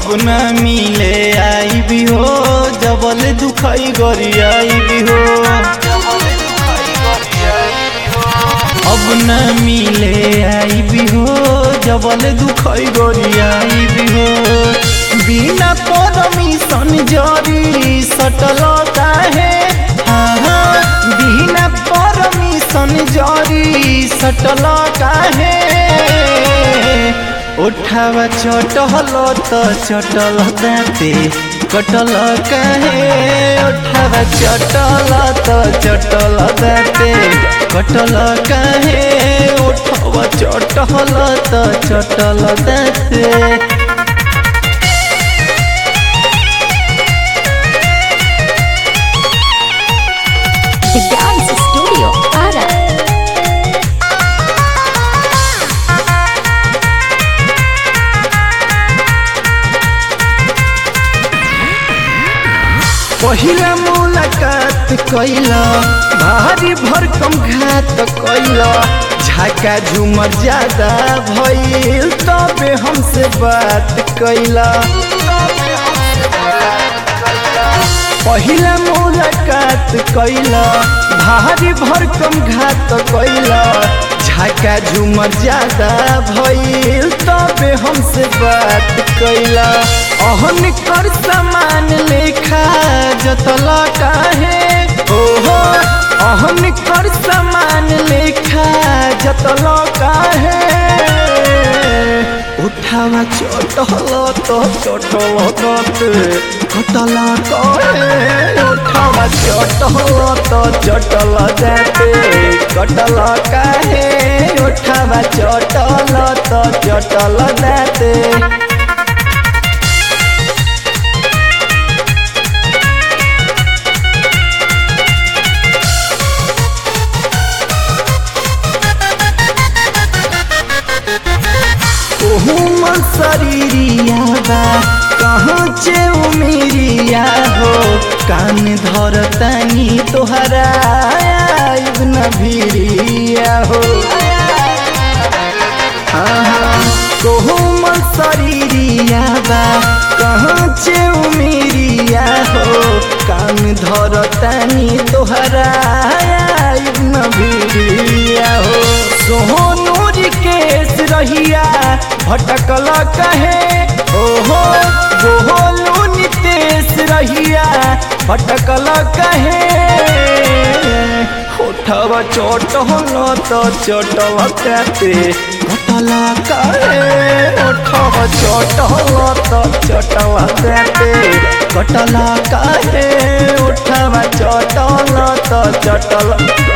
अब न मिले आई भी हो जबल दुखाई गरी आई भी हो अब न मिले आई भी हो जबल दुखाई गरी आई भी हो बिना परमिशन जरी सटल काहे हाँ हाँ बिना परमिशन जरी सटल काहे उठावा चटल त चटल दाँते कटल काहे उठावा चटल त चटल दाँते कटल काहे उठावा चटल त चटल दाँते The Dance Studio, Ara. पहिला मुलाकात कैला भारी भरकम घात कैला झाका झुमर ज्यादा भइल तबे हमसे बात कैला पहिला मुलाकात कैला भारी भरकम घात कैला झाका झुमर ज्यादा भइल तबे हमसे बात कैला अहन कर समान लेखा जतल काहे ओहो अहन कर समान लेखा जतल काहे उठावा चटल तो चटल कत कटल कहे उठावा चटल तो चटल जाते कटल काहे उठावा चटल तो चटल जाते ओहू मन शरीरिया बा कहाँ चे उमेरिया हो कान धरतानी तोहरा आइब न भिरिया हो कोहू मन शरीरिया बा कहाँ चे उमेरिया हो कान धरतानी तोहरा आइब न भिरिया हो सोहनूर केस रहिया भटकल कहे ओहो गोहलू नितेश रहिया भटकल कहे होठवा चटल तो चटल काते कटल कहे होठवा चटल तो चटल काते कटल कहे होठवा चटल तो चटल